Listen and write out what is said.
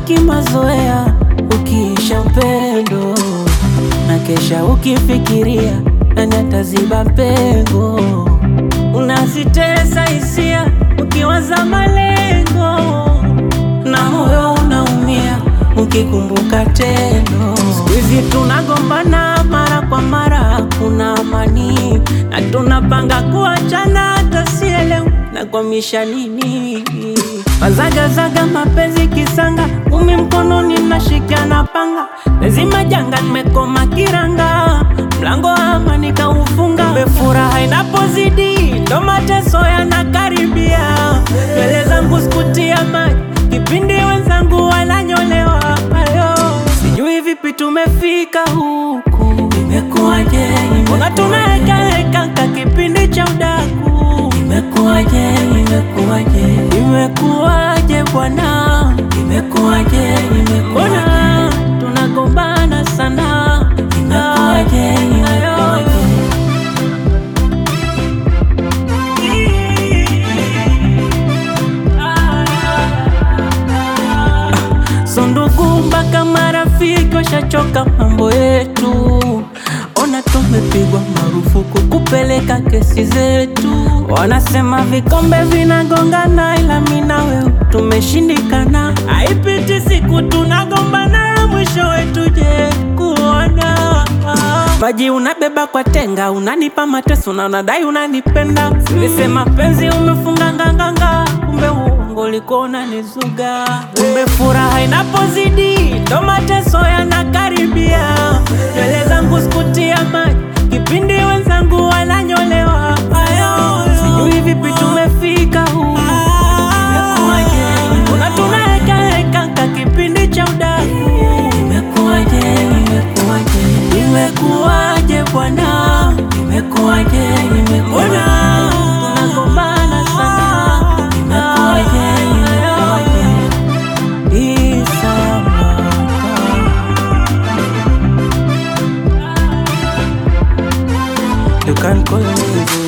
yabaki mazoea, ukiisha upendo na kesha ukifikiria nani ataziba pengo. Unazitesa hisia ukiwaza malengo, na moyo unaumia ukikumbuka tendo. Siku hizi tunagombana mara kwa mara, kuna amani na tunapanga kuachana, hata sielewi nakwamisha nini. Wazagazaga mapenzi kisanga, umi mkononi nashika na panga, lazima janga, nimekoma kiranga, mlango wa amani kaufunga. Kumbe furaha inapozidi ndo mateso yanakaribia. Nywele zangu sikutia maji kipindi wenzangu wananyolewa. Ayo, sijui vipi tumefika huku, imekuwaje? Mbona tunaekaweka ka kipindi cha udaku, imekuwaje? Imekuwaje? Imekuwaje bwana? Imekuwaje? Mbona tunagombana sana? Imekuwaje? Imekuwaje? So ndugu mpaka marafiki washachoka mambo yetu, ona tumepigwa marufuku kupeleka kesi zetu. Wanasema vikombe vinagongana, ila mimi na wewe tumeshindikana. Haipiti siku tunagombana, mwisho wetu je kuona maji unabeba kwa tenga, unanipa mateso na unadai unanipenda. Silisema penzi umefunga nganganga, kumbe uongo ulikuwa unanizuga. Kumbe furaha inapozidi ndo mateso yanakaribia. Nywele zangu sikutia maji kipindi wenzangu wananyolewa. Ayo, sijui vipi tumefika huku, imekuwaje? Mbona tunaekaweka ka kipindi cha udaku, imekuwaje? Imekuwaje? Imekuwaje bwana? Imekuwaje? Imekuwaje? Tunagombana sana. Imekuwaje? Imekuwaje? Isamaka. You can call me